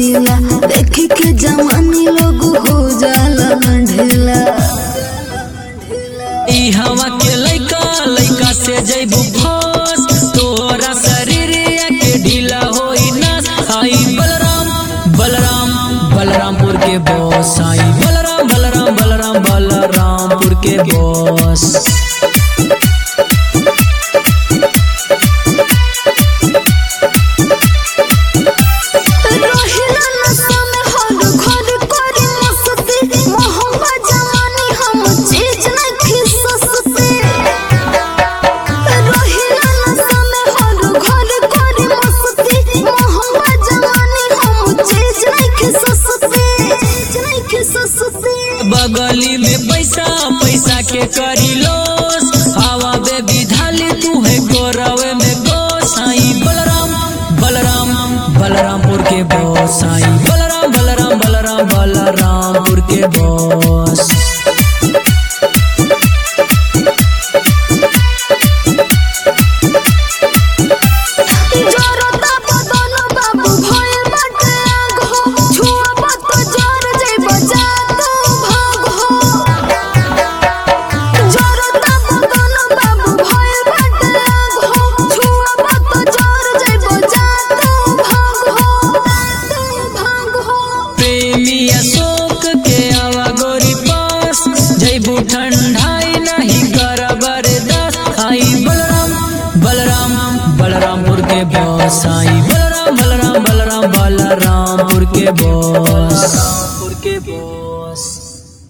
रसीला देख के जवानी लोग हो जाला ढेला ई हवा के लइका लइका से जइबू फस तोरा शरीर के ढीला होई नस आई बलराम बलराम बलरामपुर के बॉस आई बलराम बलराम बलराम बलरामपुर के बॉस रोहिला नशा में हर घर करे मस्ती मोहब्बत जवानी हम चीज नहीं सस्ती रोहिला नशा में हर घर करे मस्ती मोहब्बत जवानी हम चीज नहीं सस्ती चीज नहीं सस्ती बगली में पैसा पैसा के करी लोस हवा बे विधाली तू है गोरवे में गोस आई बलराम बलराम बलरामपुर के बॉस आई बलराम बलराम बलराम बलरामपुर के बॉस जोरता बदन बाबू भइल बाटे आग हो छुआ बात जोर जइब जा तू भाग हो जोरता बदन बाबू भइल बाटे आग हो छुआ बात जोर जइब जा तू भाग हो तू भाग हो प्रेमी अशोक के आवा गोरी पास जैबू ठंडाई नहीं कर बर्दाश्त आई बलराम बलराम बलरामपुर के बॉस आई बलराम बलराम बलराम बलरामपुर के बॉस के बॉस